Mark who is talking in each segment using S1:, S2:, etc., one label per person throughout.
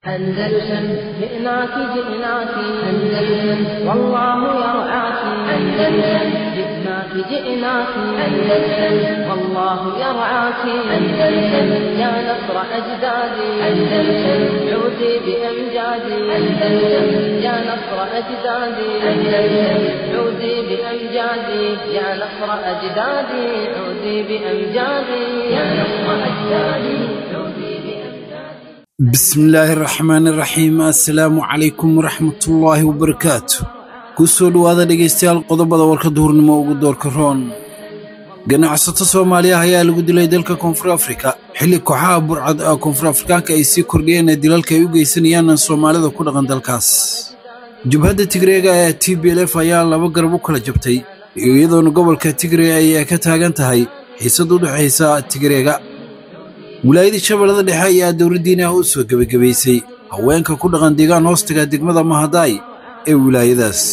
S1: أندلسن جئناك جئناك أندلسن والله يرعاك أندلسن جئناك جئناك أندلسن والله يرعاك أندلسن يا نصر أجدادي أندلسن عودي بأمجادي أندلسن يا نصر أجدادي أندلسن عودي بأمجادي يا نصر أجدادي عودي بأمجادي يا نصر أجدادي عودي بأمجادي
S2: bismillaahi raxmaani raxiim assalaamu calaykum waraxmatullaahi wabarakaatu ku soo dhowaada dhegaystayaal qodobada warka duhurnimo ugu doorka roon ganacsato soomaaliya ayaa lagu dilay dalka koonfur afrika xilli kooxaha burcad ee koonfur afrikaanka ay sii kordhiyeen ee dilalka ay u geysanayaan soomaalida ku dhaqan dalkaas jubhadda tigreega ee t b l f ayaa laba garab u kala jabtay iyadoona gobolka tigre ay ka taagan tahay xiisad u dhexaysa tigreega wilaayadii shabeellada dhexe ayaa dowladdiina u soo gebagabaysay haweenka ku dhaqan deegaan hoostaga degmada mahadaay ee wilaayadaas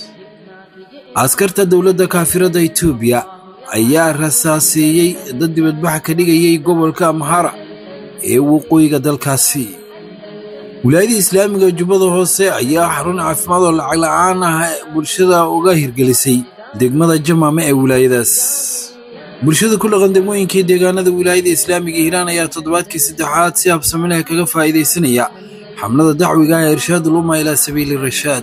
S2: askarta dowladda kaafiradda etoobiya ayaa rasaaseeyey dad dibadbax ka dhigayay gobolka amhara ee waqooyiga dalkaasi wilaayadii islaamiga jubbada hoose ayaa xarun caafimaad oo lacag la'aan ah bulshada uga hirgelisay degmada jamaame ee wilaayadaas bulshada ku dhaqan degmooyinkii deegaanada wilaayada islaamiga hiiraan ayaa toddobaadkii saddexaad si habsami leh kaga faa'iidaysanaya xamlada dacwiga ee irshaad uluma ilaa sabiili rashaad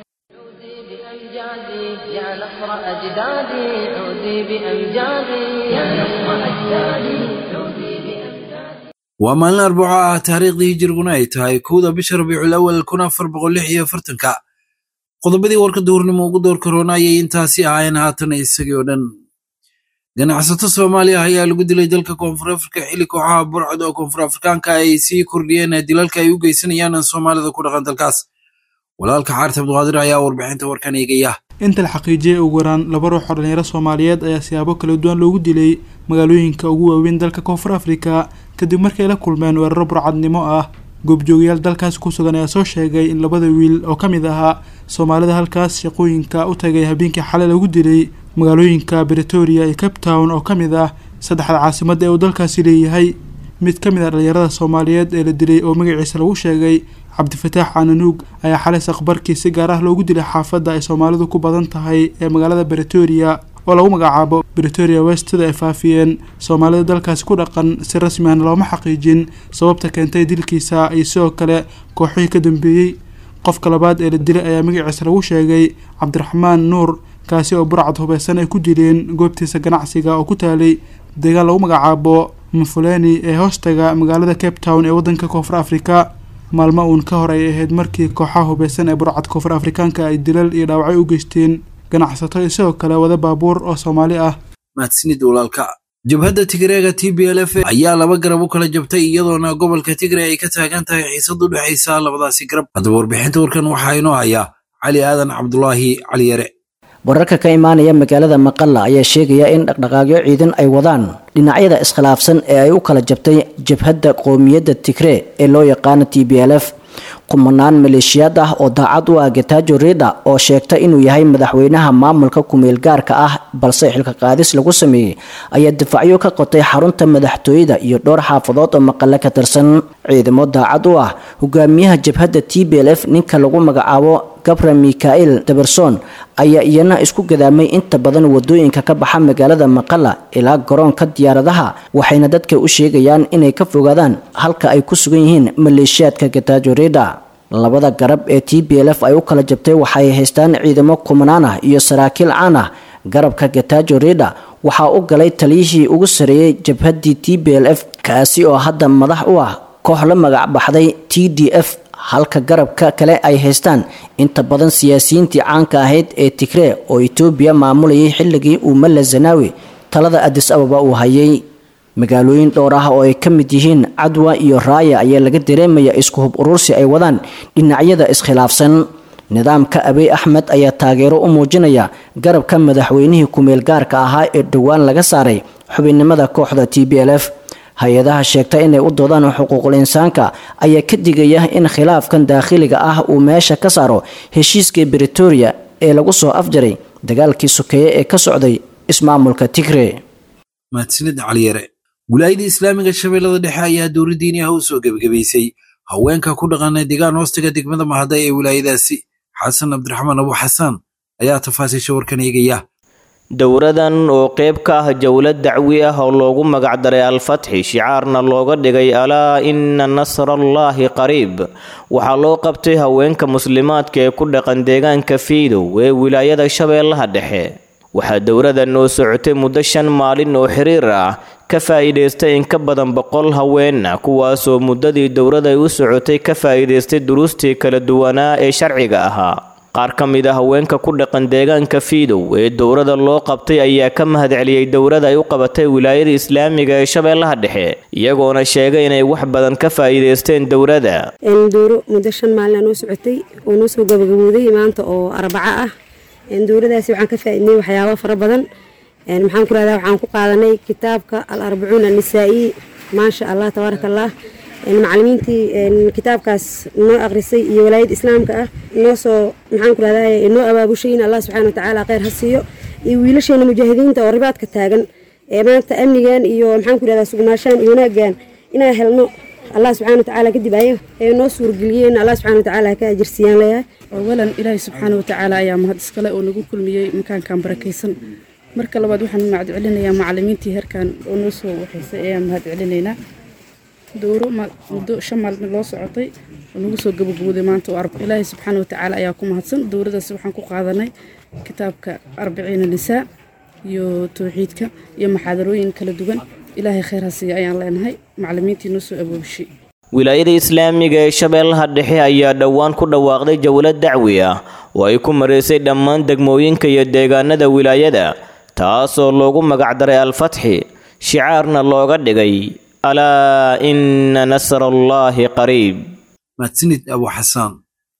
S1: بأمجادي يا نصر أجدادي عودي بأمجادي يا نصر أجدادي عودي بأمجادي
S2: waa maalin arbaco ah taariikhdii hijiriguna ay tahay kowda bisha rabiicul awal kun afar boqol lix iyo afartanka qodobadii warka duhurnimo ugu door karoona ayay intaasi ahaayeen haatan isagii oo dhan ganacsato soomaaliya ayaa lagu dilay dalka koonfur afrika xilli kooxaha burcad oo koonfur afrikaanka ay sii kordhiyeen ee dilalka ay u geysanayaan soomaalida ku dhaqan dalkaas walaalka xaaris abduqaadir ayaa warbixinta warkan eegaya
S3: inta la xaqiijiyay ugu yaraan laba ruux oo dhalinyaro soomaaliyeed ayaa siyaabo kala duwan loogu dilay magaalooyinka ugu waaweyn dalka koonfur afrika kadib markay la kulmeen weeraro burcadnimo ah goobjoogayaal dalkaas ku sugan ayaa soo sheegay in labada wiil oo ka mid ahaa soomaalida halkaas shaqooyinka u tagay habeenkii xalay lagu dilay magaalooyinka bretoria iyo cape town oo ka mid ah saddexda caasimada ee uu dalkaasi leeyahay mid ka mid ah dhalinyarada soomaaliyeed ee la dilay oo magaciisa lagu sheegay cabdifataax cananuug ayaa xalay saqbarkii si gaar ah loogu dilay xaafadda ay soomaalidu ku badan tahay ee magaalada bretoria oo lagu magacaabo bretoria west sida ay faafiyeen soomaalida dalkaasi ku dhaqan si rasmi ahna looma xaqiijin sababta keentay dilkiisa iyo sidoo kale kooxihii ka dambeeyey qofka labaad ee la dilay ayaa magaciisa lagu sheegay cabdiraxmaan nuur kaasi oo burcad hubeysan ay ku dileen goobtiisa ganacsiga oo ku taalay deegaan lagu magacaabo mufuleni ee hoostaga magaalada cape town ee wadanka koonfur afrika maalmo uun ka hor ay ahayd markii kooxaha hubeysan ee burcad koonfur afrikaanka ay dilal iyo dhaawacyo u geysteen ganacsato iyo sidoo kale wada baabuur oo soomaali ah
S2: mahadsanid walaalka jabhadda tigreega t b l f ayaa laba garab u kala jabtay iyadoona gobolka tigre ay ka taagan tahay xiisad u dhexaysa labadaasi garab haddaba warbixinta warkan waxaa inoo haya cali aadan cabdulaahi cali yare
S4: wararka ka imaanaya magaalada maqalla ayaa sheegaya in dhaqdhaqaaqyo ciidan ay wadaan dhinacyada iskhilaafsan ee ay u kala jabtay jabhadda qowmiyadda tigree ee loo yaqaano t b l f kumanaan maleeshiyaad ah oo daacad u ah getajo rida oo sheegta inuu yahay madaxweynaha maamulka kumeel gaarka ah balse xilka qaadis lagu sameeyey ayaa difacyo ka qotay xarunta madaxtooyada iyo dhowr xaafadood oo maqale ka tirsan ciidamo daacad u ah hogaamiyaha jabhadda t b l f ninka lagu magacaabo gabra mikael daberson ayaa iyana isku gadaamay inta badan wadooyinka ka baxa magaalada maqala ilaa garoonka diyaaradaha waxayna dadka u sheegayaan inay ka fogaadaan halka ay ku sugan yihiin maleeshiyaadka getajo rida labada garab ee t b l f ay u kala jabtay waxay haystaan ciidamo kumanaan ah iyo saraakiil caan ah garabka getajo rida waxaa u galay taliyihii ugu sareeyey jabhaddii t b l f kaasi oo hadda madax u ah koox la magac baxday t d f halka garabka kale ay haystaan inta badan siyaasiyiintii caanka ahayd ee tigree oo etoobiya maamulayay xilligii uu malla zanaawi talada adis ababa uu hayay magaalooyin dhowr ah oo ay ka mid yihiin cadwa iyo raaya ayaa laga dareemaya isku hub urursi ay wadaan dhinacyada iskhilaafsan nidaamka abiy axmed ayaa taageero u muujinaya garabka madaxweynihii kumeel gaarka ahaa ee dhowaan laga saaray xubinnimada kooxda t b l f hay-adaha sheegta inay u doodaan xuquuqul insaanka ayaa ka digaya in khilaafkan daakhiliga ah uu meesha ka saaro heshiiskii bretoria ee lagu soo afjaray dagaalkii sokeeye ee ka socday ismaamulka tigre
S2: mahadsanid cali yare wilaayada islaamiga shabeellada dhexe ayaa dowladdiini ah u soo gebagabaysay haweenka ku dhaqanay deegaan hoostiga degmada mahaday ee wilaayadaasi xasan cabdiraxmaan abu xasaan ayaa tafaasiisha warkan eegaya
S5: dowradan oo qayb ka ah jowlad dacwi ah oo loogu magacdaray al-fatxi shicaarna looga dhigay alaa ina nasrallaahi qariib waxaa loo qabtay haweenka muslimaadka ee ku dhaqan deegaanka fiidow ee wilaayada shabeellaha dhexe waxaa dowradan oo socotay muddo shan maalin oo xiriir ah ka faa'iidaystay in ka badan boqol haweenna kuwaasoo muddadii dowrada u socotay ka faa'iidaystay duruustii kala duwanaa ee sharciga ahaa qaar ka mid a haweenka ku dhaqan deegaanka fiidow ee dowrada loo qabtay ayaa ka mahadceliyey dowrada ay u qabatay wilaayada islaamiga ee shabeellaha dhexe iyagoona sheegay inay wax badan ka faa'iidaysteen dowrada
S6: dowro muddo shan maalina noo socotay oo noo soo gabagabooday maanta oo arbaco ah dowradaasi waxaan ka faa'iidnay waxyaabo fara badan maxaan ku rahdaa waxaan ku qaadanay kitaabka al arbacuun annisaa'i maasha allah tabaaraka allah macalimiintii kitaabkaas noo aqrisay iyo walaayada islaamka ah noo soo maxaan ku rahdaa noo abaabushayin allah subxana watacaala kheyr ha siiyo iyo wiilasheena mujaahidiinta oo ribaadka taagan ee maanta amnigan iyo maxaan ku rahdaa sugnaashaan iyo wanaaggan inaan helno allah subxana watacaala kadib ayaga ee noo suurgeliyeen allah subxana watacaala ka ajirsiiyaan leeyahay
S7: awalan ilaahay subxaana watacaala ayaa mahad iskale oo nagu kulmiyey makaankan barakaysan marka labaad waxaan mahad celinayaa macalimiintii heerkan oo noo soo waxaysay ayaan mahad celinaynaa dowro muddo shan maalin loo socotay oo nagu soo gabagabooday maanta oo arba ilaahay subxaana watacaala ayaa ku mahadsan dowradaas waxaan ku qaadanay kitaabka arbiciina nisaa iyo towxiidka iyo maxaadarooyin kala duwan ilaahay kheyr ha siiya ayaan leenahay macalimiintii noo soo aboobishay
S5: wilaayada islaamiga ee shabeellaha dhexe ayaa dhowaan ku dhawaaqday jowlad dacwi ah oo ay ku maraysay dhammaan degmooyinka iyo deegaanada wilaayada taasoo loogu magacdaray al-fatxi shicaarna looga dhigay alaa ina nasrallaahi qariib
S2: mahadsanid abu xasaan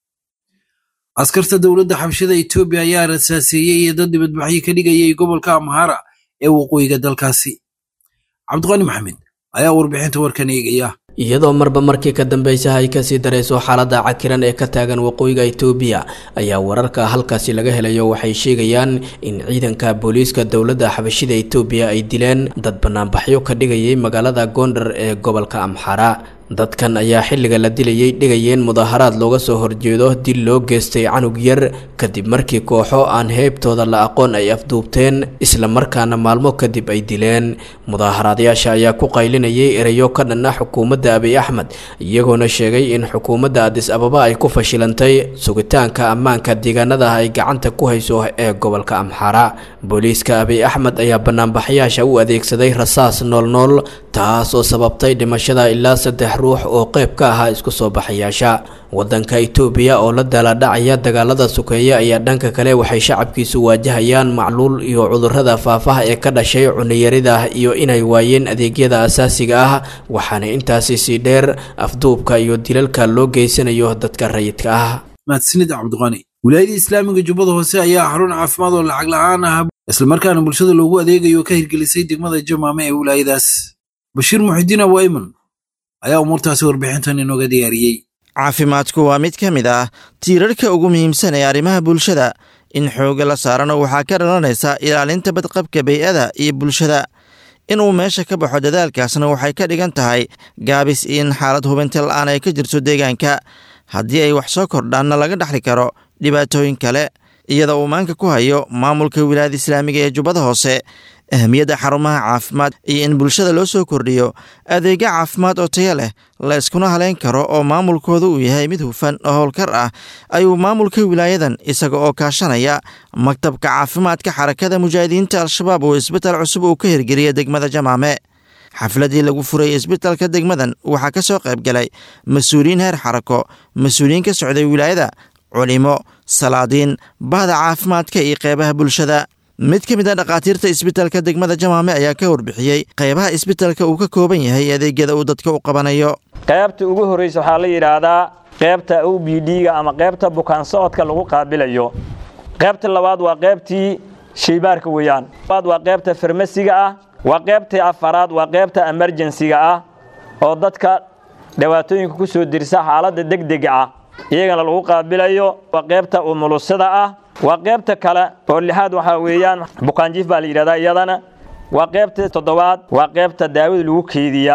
S2: askarta dowladda xabshada etoobiya ayaa rasaaseeyey iyo dad dibadbaxyo ka dhigayay gobolka amhara ee waqooyiga dalkaasi cabdiqani maxamed ayaa warbixinta warkan eegaya
S8: iyadoo marba markii ka dambeysa ay kasii darayso xaaladda cakiran ee ka taagan waqooyiga itoobiya ayaa wararka halkaasi laga helayo waxay sheegayaan in ciidanka booliiska dowladda xabashida itoobiya ay dileen dad banaanbaxyo ka dhigayay magaalada gondar ee gobolka amxara dadkan ayaa xilliga la dilayay dhigayeen mudaharaad looga soo horjeedo dil loo geystay canug yar kadib markii kooxo aan heybtooda la aqoon ay afduubteen isla markaana maalmo kadib ay dileen mudaaharaadayaasha ayaa ku qaylinayay erayo ka dhan ah xukuumadda abiy axmed iyagoona sheegay in xukuumadda adis ababa ay ku fashilantay sugitaanka ammaanka deegaanada ay gacanta ku hayso ee gobolka amxara booliiska abiy axmed ayaa banaanbaxyaasha u adeegsaday rasaas noolnool taas oo sababtay dhimashada ilaa saddex ruux oo qayb ka ahaa isku soo baxayaasha wadanka itoobiya oo la daaladhacaya dagaalada sukeeya ayaa dhanka kale waxay shacabkiisu waajahayaan macluul iyo cudurrada faafaha ee ka dhashay cuniyarida iyo inay waayeen adeegyada asaasiga ah waxaana intaasi sii dheer afduubka iyo dilalka loo geysanayo dadka rayidka ah
S2: mahadsanid cabdiqani wilaayada islaamiga jubbada hoose ayaa xarun caafimaad oo lacag la-aan ah islamarkaana bulshada loogu adeegayo ka hirgelisay degmada jamaame ee wilaayadaas bashiir muxidiin awayman ayaa umuurtaasi warbixintan inooga diyaariyey
S9: caafimaadku waa mid ka mid ah tiirarka ugu muhiimsan ee arrimaha bulshada in xooga la saarano waxaa ka dhalanaysa ilaalinta badqabka bey'ada iyo bulshada inuu meesha ka baxo dadaalkaasna waxay ka dhigan tahay gaabis in xaalad hubinta la'aan ay ka jirto deegaanka haddii ay wax soo kordhaanna laga dhexli karo dhibaatooyin kale iyada uu maanka ku hayo maamulka wilaayada islaamiga ee jubbada hoose ahmiyadda xarumaha caafimaad iyo in bulshada loo soo kordhiyo adeegyo caafimaad oo tayo leh la yskuna haleyn karo oo maamulkooda uu yahay mid hufan oo howlkar ah ayuu maamulka wilaayadan isaga oo kaashanaya maktabka caafimaadka xarakada mujaahidiinta al-shabaab oo isbital cusub uu ka hirgeliya degmada jamaame xafladii lagu furay isbitalka degmadan waxaa ka soo qayb galay mas-uuliyiin heer xarako mas-uuliyiin ka socday wilaayada culimo salaadiin bahda caafimaadka iyo qeybaha bulshada mid ka mid a dhakhaatiirta isbitalka degmada jamaame ayaa ka warbixiyey qeybaha isbitalka uu ka kooban yahay adeegyada uu dadka u qabanayo
S10: qaybta ugu horreysa waxaa la yidhaahdaa qaybta o b d-ga ama qaybta bukaan socodka lagu qaabilayo qaybta labaad waa qaybtii shaybaarka weeyaan labaad waa qaybta farmasiga ah waa qaybtii afaraad waa qaybta emerjensiga ah oo dadka dhibaatooyinka ku soo dirsa xaaladda degdega ah iyagana lagu qaabilayo waa qaybta umulusada ah waa qaybta kale oo lixaad waxaa weeyaan bukaanjiif baa la yidhahdaa iyadana waa qaybta toddobaad waa qaybta daawada lagu keydiya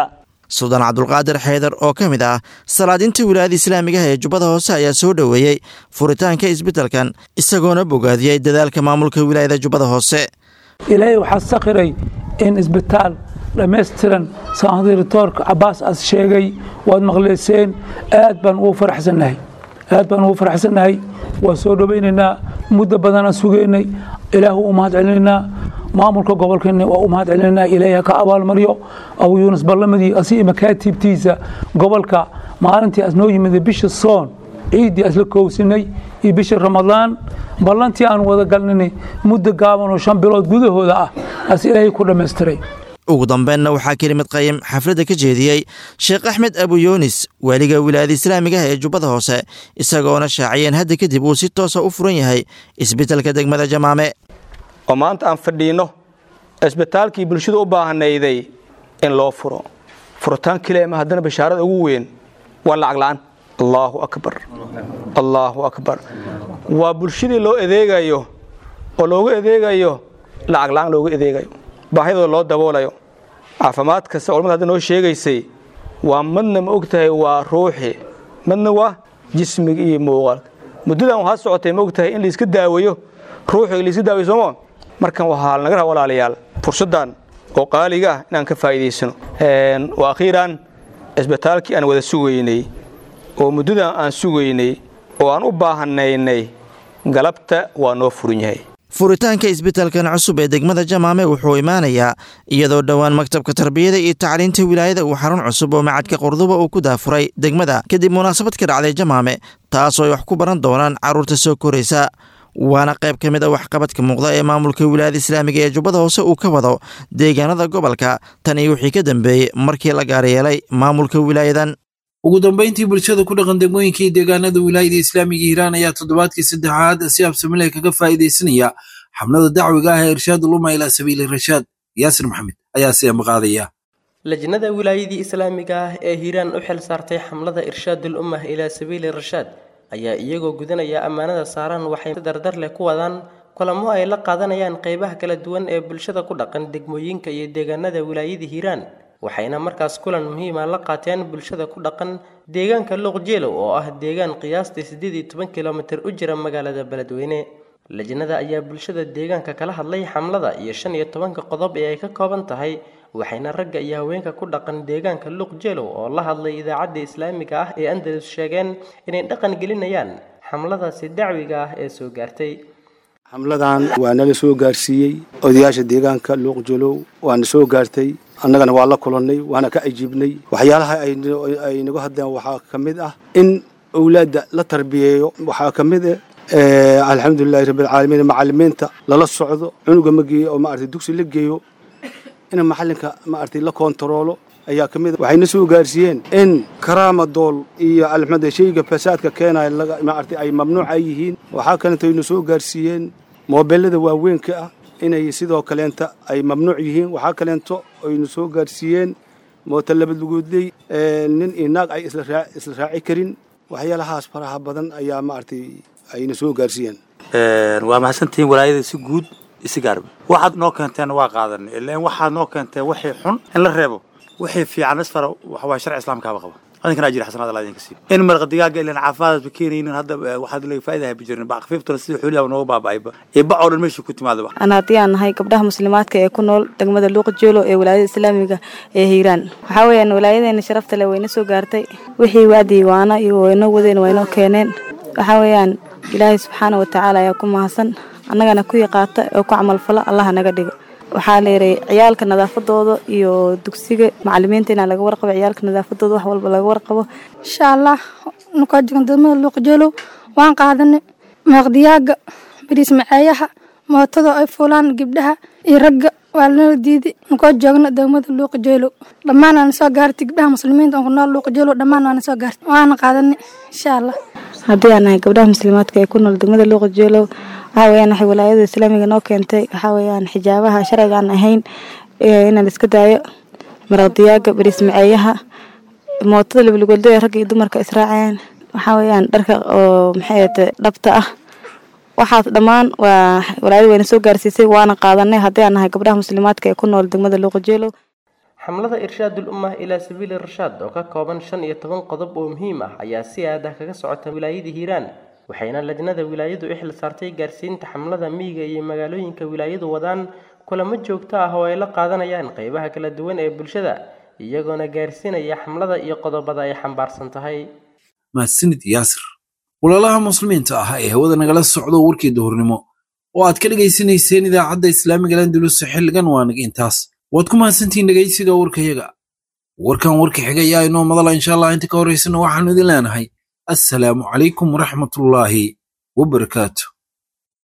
S9: suldaan cabdulqaadir xeydar oo ka mid ah salaadinta wilaayada islaamigaha ee jubbada hoose ayaa soo dhoweeyey furitaanka isbeddelkan isagoona bogaadiyey dadaalka maamulka wilaayada jubbada hoose
S11: ilaahay waxaa sakhiray in isbitaal dhammaystiran sandiritoorka cabaas as sheegay waad maqleyseen aad baan ugu faraxsannahay aad baan ugu faraxsannahay waan soo dhowaynaynaa muddo badanaan sugaynay ilaahu u mahad celinaynaa maamulka gobolkeena waa u mahad celinaynaa ilaahay ka abaalmaryo abu yuunus ballamadii asi makaatiibtiisa gobolka maalintii as noo yimid bisha soon ciiddii asla koowsinay iyo bisha ramadaan ballantii aan wada galninay muddo gaaban oo shan bilood gudahooda ah as ilaahay ku dhammaystiray
S9: ugu dambeynna waxaa kelimad qayim xafladda ka jeediyey sheekh axmed abu yuunis waaliga wilaayada islaamigaha ee jubbada hoose isagoona shaaciyeen hadda kadib uu si toosa u furan yahay isbeddelka degmada jamaame
S12: oo maanta aan fadhiinno isbitaalkii bulshadu u baahanayday in loo furo furitaan keliya ma haddana bashaarada ugu weyn waa lacag la'aan allaahu akbar allaahu akbar waa bulshadii loo adeegayo oo loogu adeegayo lacag la'aan loogu adeegayo baahidooda loo daboolayo caafimaad kasta culamada hadda noo sheegaysay waa madna ma og tahay waa ruuxi madna waa jismiga iyo muuqaalka muddadan waxaa socotay ma og tahay in laiska daaweeyo ruuxiga laiska daaweyo sooma markan waxaa naga raha walaalayaal fursaddan oo qaaliga ah inaan ka faa'iidaysano wa akhiiran isbitaalkii aan wada sugaynay oo muddadan aan sugaynay oo aan u baahanaynay galabta waa noo furin yahay
S9: furitaanka isbitaalkan cusub ee degmada jamaame wuxuu imaanayaa iyadoo dhowaan maktabka tarbiyada iyo tacliinta wilaayada uu xarun cusub oo macadka qorduba uu ku daafuray degmada kadib munaasabad ka dhacday jamaame taasoo ay wax ku baran doonaan carruurta soo koraysa waana qayb ka mid a waxqabadka muuqda ee maamulka wilaayada islaamiga ee jubbada hoose uu ka wado deegaanada gobolka tan iyo wixii ka dambeeyey markii la gaaryeelay maamulka wilaayadan
S2: ugu dambayntii bulshada ku dhaqan degmooyinka iyo deegaanada wilaayada islaamiga hiiraan ayaa toddobaadkii saddexaad si absamileh kaga faa'iidaysanaya xabnada dacwiga ah ee irshaad uluma ilaa sabiili rashaad yaasir maxamed ayaa si amaqaadaya
S13: lajnada wilaayadii islaamiga ah ee hiiraan u xil saartay xamlada irshaadul ummah ilaa sabiili rashaad ayaa iyagoo gudanaya ammaanada saaran waxay dardar leh ku wadaan kulamo ay la qaadanayaan qeybaha kala duwan ee bulshada ku dhaqan degmooyinka iyo deegaanada wilaayada hiiraan waxayna markaas kulan muhiima la qaateen bulshada ku dhaqan deegaanka luuqjeelow oo ah deegaan qiyaastii siddeed iyo toban kilomitir u jira magaalada beledweyne lajnada ayaa bulshada deegaanka kala hadlay xamlada iyo shan iyo tobanka qodob ee ay ka kooban tahay waxayna ragga iyo haweenka ku dhaqan deegaanka luuqjeelow oo la hadlay idaacadda islaamiga ah ee andalus sheegeen inay dhaqan gelinayaan xamladaasi dacwiga ah ee soo gaartay
S14: xamladan waa nala soo gaarsiiyey odayaasha deegaanka luuqjolow waana soo gaartay annagana waa la kulannay waana ka ajiibnay waxyaalaha ay nagu hadleen waxaa ka mid ah in owlaadda la tarbiyeeyo waxaa ka mid ah alxamdulilahi rabbilcaalamiin macalimiinta lala socdo cunuga ma geeyo oo maaragtay dugsi la geeyo in macalinka maaragtay la koontaroolo ayaa ka mid a waxayna soo gaarsiiyeen in karaama dool iyo alxamd shayga fasaadka keenaya maaragtay ay mamnuuc ay yihiin waxaa kalento ayna soo gaarsiiyeen moobelada waaweynka ah inay sidoo kaleenta ay mamnuuc yihiin waxaa kaleento aynu soo gaarsiiyeen mooto labalugoodley nin iyo naag ay isla raaci karin waxyaalahaas faraha badan ayaa maaragtay ayna soo gaarsiiyeen
S15: waa mahadsantihiin walaayada si guud isi gaarba waxaad noo keenteen waa qaadanay ilaan waxaad noo keenteen wixii xun in la reebo wixii fiican isfara waxa waa sharci islaamkaaba qaba adinkana ajir xasanaad allah idinka siiyo in marqa digaaga ilaan caafimaadaad keenaynin hadda waxaad leeyahay faa'iida habi jirin baa khafiiftuna sida xooliyaaba nooga baaba'ayba ee bac oo dhan meesha ku timaadaba
S16: aan haddii aan nahay gabdhaha muslimaadka ee ku nool degmada luuqjeelo ee walaayada islaamiga ee hiiraan waxaa weeyaan walaayadeena sharafta leh wayna soo gaartay wixii waadii waana iyo waynoo wadeen waynoo keeneen waxaa weeyaan ilaahay subxaana watacaala ayaa ku mahadsan annagana kuwii qaata oo ku camalfala allaha naga dhigo waxaa leeray ciyaalka nadaafadooda iyo dugsiga macalimiinta inaa laga warqabo ciyaalka nadaafadooda wax walba laga warqabo
S17: insha allah nukaa jogan degmada luuqjeelow waan qaadanay meeqdiyaaga bariis maceeyaha mootada ay fuulaan gabdhaha iyo ragga waa lanala diiday nukaa joogna degmada luuqjeelow dhammaan waana soo gaartay gabdhaha muslimiinta oo ku nool luuqjeelow dhammaan waana soo gaartay waana qaadanay insha allah
S16: haddii aan nahay gabdhaha muslimaadka ee ku nool degmada luuqjeelow waxaa weyaan waxay walaayada islaamiga noo keentay waxaa weyaan xijaabaha sharciga aan ahayn inaan iska daayo maraqdiyaaga bariis maceeyaha mootada labalugolda ee ragga iyo dumarka israaceen waxaa weyaan dharka oo maxay ahate dhabta ah waxaas dhammaan waa walaayada wayna soo gaarsiisay waana qaadanay haddii aan nahay gabdhaha muslimaadka ee ku nool degmada luuqajeelow
S13: xamlada irshaadul ummah ilaa sabiili rashaad oo ka kooban shan iyo toban qodob oo muhiim ah ayaa si aad ah kaga socota wilaayada hiiraan waxayna lajnada wilaayadu u xil saartay gaarsiinta xamlada miyiga iyo magaalooyinka wilaayadu wadaan kulamo joogto ah oo ay la qaadanayaan qeybaha kala duwan ee bulshada iyagoona gaarsiinaya xamlada iyo qodobada ay xambaarsan tahay
S2: mahadsanid yaasir walaalaha muslimiinta ah ee hawada nagala socdo warkii duhurnimo oo aad ka dhegaysanayseen idaacadda islaamiga landulus xilligan waa nag intaas waad ku mahadsantihiin dhegaysiga warkayaga warkan warka xiga ayaa inoo madala insha allah inta ka horaysana waxaanu idin leenahay assalaamu calaykum waraxmatullaahi wabarakaatu